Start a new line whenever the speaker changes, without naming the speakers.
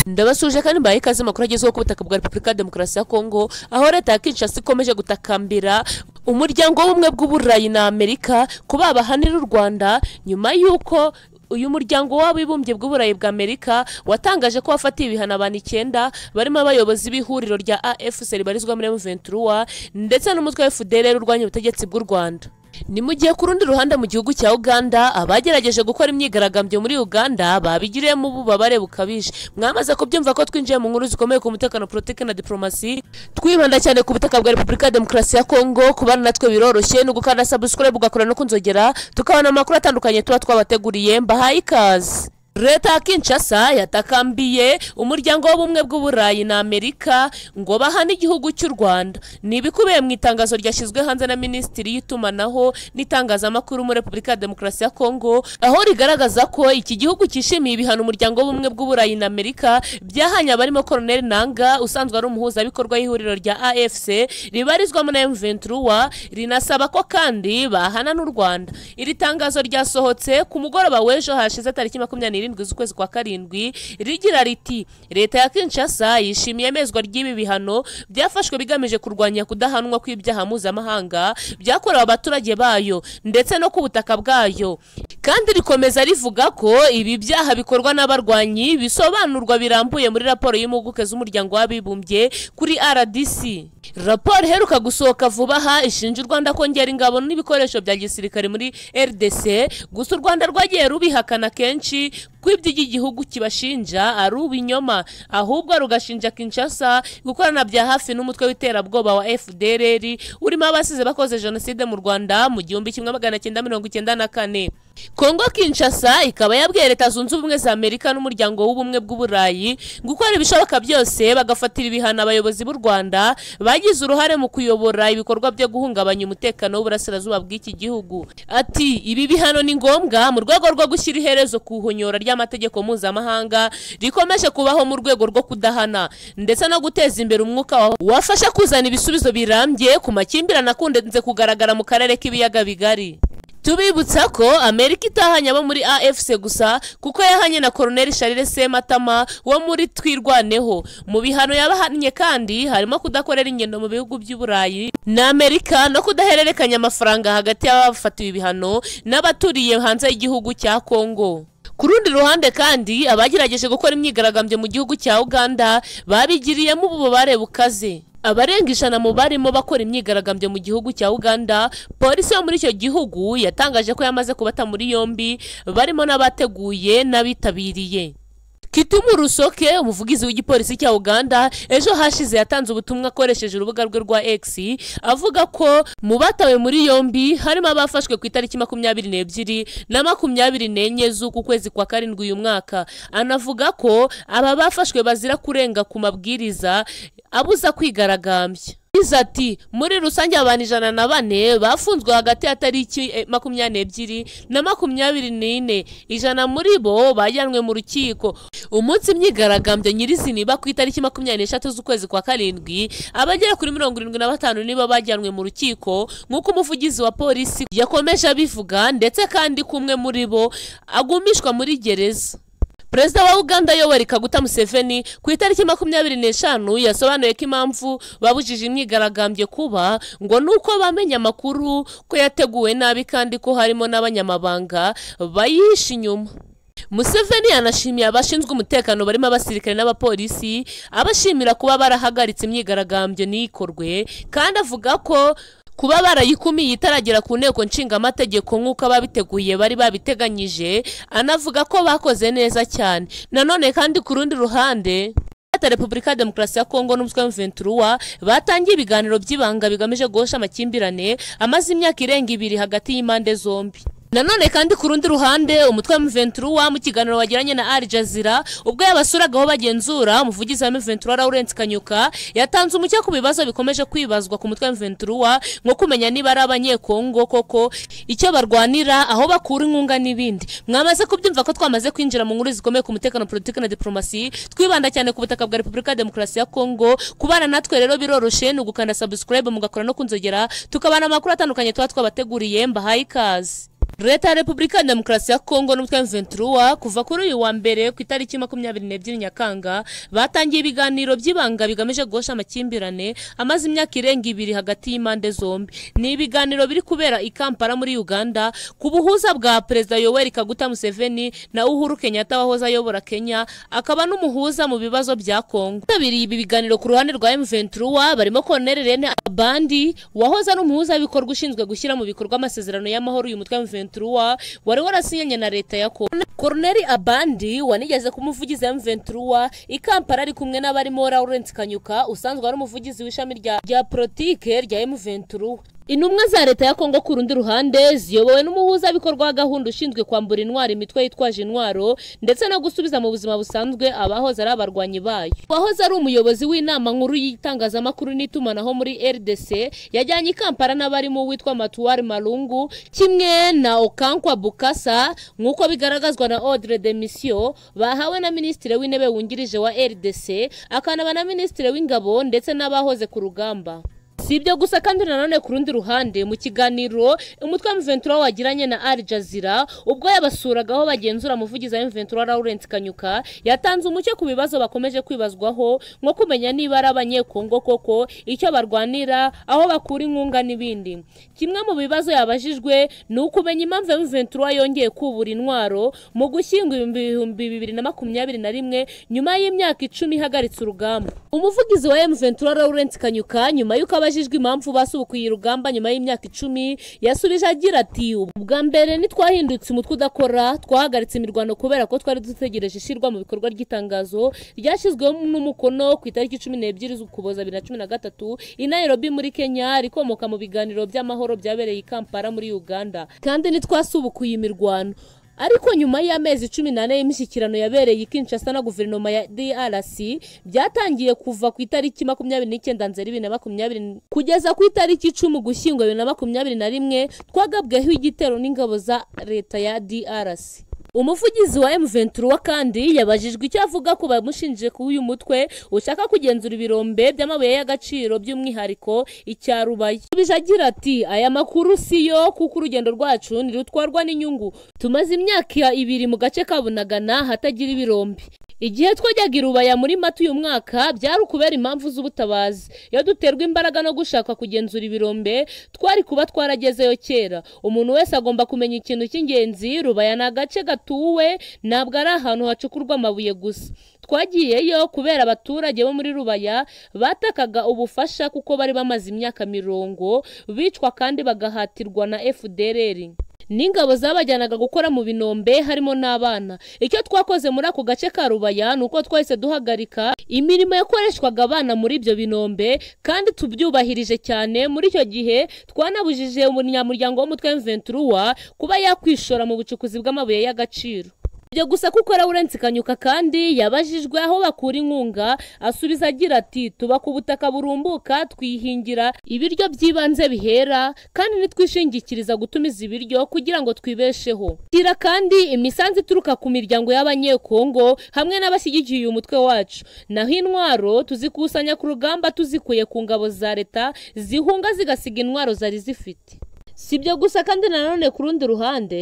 ndabasuje kandi mbaye ikaze makuru agezweho ku butaka bwa repubulika ya demokarasi ya kongo aho leta ya kinshasa ikomeje gutakambira umuryango w'ubumwe bw'uburayi na amerika ko babahanira u rwanda nyuma y'uko uyu muryango w'abibumbye bw'uburayi bwa amerika watangaje ko wafatiye ibihano abantu icyenda barimo abayobozi b'ihuriro rya afc ribarizwa muri m23 ndetse n'umutwe wa fdr urwanya ubutegetsi bw'u rwanda ni mu gihe ku rundi ruhande mu gihugu cya uganda abagerageje gukora imyigaragambyo muri uganda babigiriyemo ububabare bukabije mwamaze kubyumva ko twinjiye mu nkuru zikomeye ku mutekano politiki na diplomasi twibanda cyane ku butaka bwa repubulika ya demokarasi ya kongo kubana natwe biroroshye ni ugukanda sabusikore bugakora no kunzogera tukabona amakuru atandukanye tuba twabateguriye mbahaye ikaze leta ya kinshasa yatakambiye umuryango w'ubumwe bw'uburayi na amerika ngo bahane igihugu cy'u rwanda ni ibikubiye mu itangazo ryashyizwe hanze na minisitiri y'itumanaho n'itangazamakuru muri repubulika ya demokarasi ya kongo aho rigaragaza ko iki gihugu cyishimiye ibihano umuryango w'ubumwe bw'uburayi na amerika byahanye abarimo koroneli nanga usanzwe ari umuhuzabikorwa y'ihuriro rya afc ribarizwamo na m23 rinasaba ko kandi bahana n'u rwanda iri tangazo ryasohotse ku mugoroba w'ejo hashize tariki makumyabiri n'irindwi z'ukwezi kwa karindwi rigira riti leta ya kinshasa yishimiye amezwa ry'ibi bihano byafashwe bigamije kurwanya kudahanwa kw'ibyaha mpuzamahanga byakorewe abaturage bayo ndetse no ku butaka bwayo kandi rikomeza rivuga ko ibi byaha bikorwa n'abarwanyi bisobanurwa birambuye muri raporo y'impuguke z'umuryango w'abibumbye kuri rdc raporo iheruka gusohoka vuba aha ishinja u rwanda kongera ingabo n'ibikoresho bya gisirikare muri rdc gusa u rwanda rwagiye rubihakana kenshi ko ibyo igihugu kibashinja ari ubinyoma ahubwo rugashinja kinshasa gukorana bya hafi n'umutwe w'iterabwoba wa fdrr urimo abasize bakoze jenoside mu rwanda mu gihumbi kimwe magana cyenda mirongo icyenda na kane kongo kinshasa ikaba yabwiye leta zunze ubumwe za amerika n'umuryango w'ubumwe bw'uburayi gukora ibishoboka byose bagafatira ibihano abayobozi b'u rwanda bagize uruhare mu kuyobora ibikorwa byo guhungabanya umutekano w'uburasirazuba bw'iki gihugu ati ibi bihano ni ngombwa mu rwego rwo gushyira iherezo ku ihonyora ry'amategeko mpuzamahanga rikomeje kubaho mu rwego rwo kudahana ndetse no guteza imbere umwuka wafasha kuzana ibisubizo birambye ku makimbirane akunze kugaragara mu karere k'ibiyaga bigari tubibutsa ko amerika itahanye abo muri afc gusa kuko yahanye na koroneli charles sematama wo muri twirwaneho mu bihano yabahannye kandi harimo kudakorera ingendo mu bihugu by'uburayi na amerika no kudahererekanya amafaranga hagati y'abafatiwe ibihano n'abaturiye hanze y'igihugu cya kongo ku rundi ruhande kandi abagerageje gukora imyigaragambyo mu gihugu cya uganda babigiriyemo ububabare bukaze abarenga ijana mu barimo bakora imyigaragambyo mu gihugu cya uganda polisi yo muri icyo gihugu yatangaje ko yamaze kubata muri yombi barimo n'abateguye n'abitabiriye Kitumu Rusoke umuvugizi w'igipolisi cya Uganda ejo hashize yatanze ubutumwa akoresheje urubuga rwe rwa X avuga ko mu batawe muri yombi harimo abafashwe ku itariki makumyabiri n'ebyiri na makumyabiri n'enye z'uku kwezi kwa karindwi uyu mwaka anavuga ko aba bafashwe bazira kurenga ku mabwiriza abuza kwigaragambya ati muri rusange abantu ijana na bane bafunzwe hagati ya tariki makumyabiri n'ebyiri na makumyabiri n'ine ijana muri bo bajyanwe mu rukiko umunsi imyigaragambyo nyirizina iba ku itariki makumyabiri n'eshatu z'ukwezi kwa karindwi abagera kuri mirongo irindwi na batanu nibo bajyanwe mu rukiko nk'uko umuvugizi wa polisi yakomeje abivuga ndetse kandi kumwe muri bo agumishwa muri gereza perezida wa uganda yoweri kaguta museveni ku itariki makumyabiri n'eshanu yasobanuye ko impamvu babujije imyigaragambyo kuba ngo ni uko bamenye amakuru ko yateguwe nabi kandi ko harimo n'abanyamabanga bayihisha inyuma museveni yanashimiye abashinzwe umutekano barimo abasirikare n'abapolisi abashimira kuba barahagaritse imyigaragambyo n'ikorwe kandi avuga ko kuba barayikumiye itaragera ku nteko nshingamategeko nk'uko ababiteguye bari babiteganyije anavuga ko bakoze neza cyane nanone kandi ku rundi ruhande leta repubulika ya demokarasi ya kongo n'umutwe wa batangiye ibiganiro by'ibanga bigamije guhosha amakimbirane amaze imyaka irenga ibiri hagati y'impande zombi nanone kandi ku rundi ruhande umutwe wa M23 mu kiganiro wagiranye na Al Jazeera ubwo yabasuragaho bagenzura umuvugizi wa M23 Lawrence Kanyuka yatanze umucyo ku bibazo bikomeje kwibazwa ku mutwe wa M23 nko kumenya niba ari abanyekongo koko icyo barwanira aho bakura inkunga n'ibindi mwamaze kubyumva ko twamaze kwinjira mu nkuru zikomeye ku mutekano politiki na diplomasi twibanda cyane ku butaka bwa Repubulika ya Demokarasi ya Kongo kubana natwe rero biroroshe ni ugukanda subscribe mugakora no kunzogera tukabana amakuru atandukanye tuba twabateguriye mbahaye ikaze leta ya repubulika ya demokarasi ya kongo n'umutwe ventura kuva kuri uyu wa mbere ku itariki makumyabiri n'ebyiri nyakanga batangiye ibiganiro by'ibanga bigamije guhosha amakimbirane amaze imyaka irenga ibiri hagati y'impande zombi ni ibiganiro biri kubera i kampala muri uganda ku buhuza bwa perezida yoweri kaguta museveni na uhuru kenyatta wahoze ayobora kenya akaba n'umuhuza mu bibazo bya kongo bitabiriye ibi biganiro ku ruhande rwa ventura barimo koloneli rene abandi wahoze ari umuhuza w'ibikorwa ushinzwe gushyira mu bikorwa amasezerano y'amahoro uyu mutwe ventura Ventura wari warasinyanye na leta ya Kongo Corneli Abandi wanigeze ku muvugizi wa Ventura i Kampala ari kumwe n'abarimo Lawrence Kanyuka usanzwe ari umuvugizi w'ishami rya rya politike rya Ventura Intumwa za leta ya Kongo ku rundi ruhande ziyobowe n'umuhuza bikorwa wa gahunda ushinzwe kwambura intwaro imitwe yitwaje intwaro ndetse no gusubiza mu buzima busanzwe abahoze ari abarwanyi bayo. Wahoze ari umuyobozi w'inama nkuru y'itangazamakuru n'itumanaho muri RDC yajyanye i Kampala n'abarimo uwitwa Matuwari Malungu kimwe na Okankwa Bukasa nk'uko bigaragazwa na Audre de Mission bahawe na Minisitiri w'Intebe wungirije wa RDC akanaba na Minisitiri w'Ingabo ndetse n'abahoze ku rugamba. si ibyo gusa kandi nanone ku rundi ruhande mu kiganiro umutwe wa Mventura wagiranye na Al Jazeera ubwo yabasuragaho bagenzura umuvugizi wa Mventura Lawrence Kanyuka yatanze umucyo ku bibazo bakomeje kwibazwaho nko kumenya niba ari abanyekongo koko icyo barwanira aho bakura inkunga n'ibindi kimwe mu bibazo yabajijwe ni ukumenya impamvu Mventura yongeye kubura intwaro mu gushyingo ibihumbi bibiri na makumyabiri na rimwe nyuma y'imyaka icumi ihagaritse urugamba umuvugizi wa Mventura Lawrence Kanyuka nyuma y'uko abajijwe impamvu basubukuye urugamba nyuma y'imyaka icumi yasubije agira ati ubwa mbere ntitwahindutse umutwe udakora twahagaritse imirwano kubera ko twari dutegereje ishyirwa mu bikorwa ry'itangazo ryashyizweho n'umukono ku itariki cumi n'ebyiri z'ukuboza bibiri na cumi na gatatu i Nairobi muri Kenya rikomoka mu biganiro by'amahoro byabereye i Kampala muri Uganda kandi ntitwasubukuye imirwano ariko nyuma y'amezi cumi n'ane y'imishyikirano yabereye Kinshasa na guverinoma ya DRC byatangiye kuva ku itariki makumyabiri n'icyenda nzeri bibiri na makumyabiri kugeza ku itariki icumi ugushyingo bibiri na makumyabiri na rimwe twagabweho igitero n'ingabo za leta ya DRC umuvugizi wa M23 kandi yabajijwe icyo avuga ku bamushinje ku uyu mutwe ushaka kugenzura ibirombe by'amabuye y'agaciro by'umwihariko icya Rubaye bije agira ati aya makuru siyo kuko urugendo rwacu ntirutwarwa n'inyungu tumaze imyaka ibiri mu gace ka Bunagana hatagira ibirombe igihe twajyaga irubaya muri mata uyu mwaka byari ukubera impamvu z'ubutabazi iyo duterwa imbaraga no gushaka kugenzura ibirombe twari kuba twaragezeyo kera umuntu wese agomba kumenya ikintu cy'ingenzi rubaya ni agace gatuwe ntabwo ari ahantu hacukurwa amabuye gusa twagiyeyo kubera abaturage bo muri rubaya batakaga ubufasha kuko bari bamaze imyaka mirongo bicwa kandi bagahatirwa na FDLR n'ingabo zabajyanaga gukora mu binombe harimo n'abana icyo twakoze muri ako gace ka rubaya ni uko twahise duhagarika imirimo yakoreshwaga abana muri ibyo binombe kandi tubyubahirije cyane muri icyo gihe twanabujije umunyamuryango w'umutwe ventura kuba yakwishora mu bucukuzi bw'amabuye y'agaciro ibyo gusa kuko Lawrence Kanyuka kandi yabajijwe aho bakura inkunga asubiza agira ati tuba ku butaka burumbuka twihingira ibiryo by'ibanze bihera kandi nitwishingikiriza gutumiza ibiryo kugira ngo twibesheho tira kandi imisanzu ituruka ku miryango y'abanyekongo hamwe n'abashyigikiye uyu mutwe wacu naho intwaro tuzikusanya ku rugamba tuzikuye ku ngabo za leta zihunga zigasiga intwaro zari zifite si ibyo gusa kandi nanone ku rundi ruhande